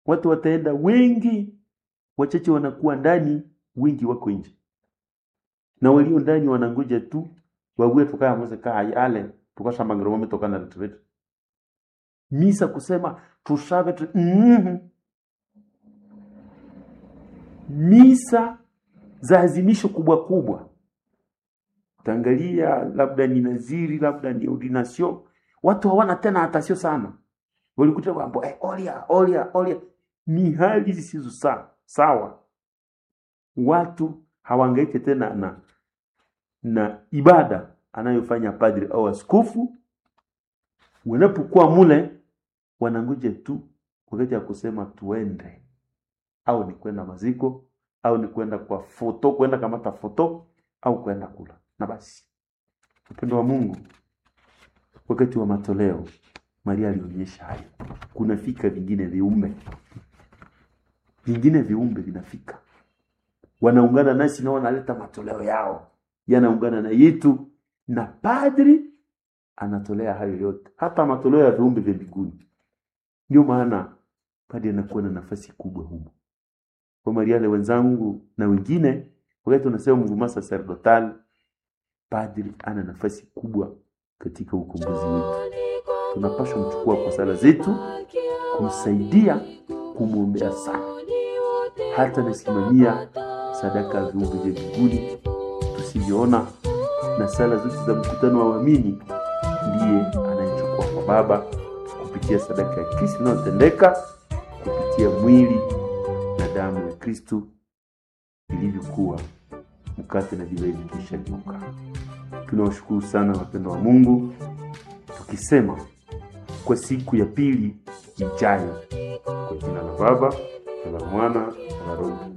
watu wataenda wengi, wachache wanakuwa ndani, wengi wako nje, na walio ndani wanangoja tu wague tukaya mweze kaa yale tukashambangiro wame tokana na tuwetu misa kusema tushabe tu mm misa za azimisho kubwa kubwa tangalia labda ni naziri labda ni ordination watu hawana tena hatasio sana walikuta mambo eh, olia olia olia ni hali zisizo sawa sawa watu hawangaike tena na na ibada anayofanya padri au askofu wanapokuwa mule wanangoja tu wakati ya kusema tuende au ni kwenda maziko au ni kwenda kwa foto kwenda kamata foto au kwenda kula na basi upendo wa mungu wakati wa matoleo maria alionyesha hayo kunafika vingine viumbe vingine viumbe vinafika wanaungana nasi na wanaleta matoleo yao yanaungana na yetu na padri anatolea hayo yote hata matoleo ya viumbe vya mbinguni ndio maana padri anakuwa na nafasi kubwa humo kwa mariale wenzangu na wengine wakati tunasema mvuma sacerdotal padri ana nafasi kubwa katika ukombozi wetu tunapaswa mchukua kwa sala zetu kumsaidia kumwombea sana hata nasimamia sadaka ya viumbe vya mbinguni tusivyoona na sala zote za mkutano wa waamini ndiye anayechukua kwa baba kupitia sadaka ya kristo inayotendeka kupitia mwili na damu ya kristu ilivyokuwa mkate na divai vikishageuka tunawashukuru sana wapendo wa mungu tukisema kwa siku ya pili ijayo kwa jina la baba na la mwana na la roho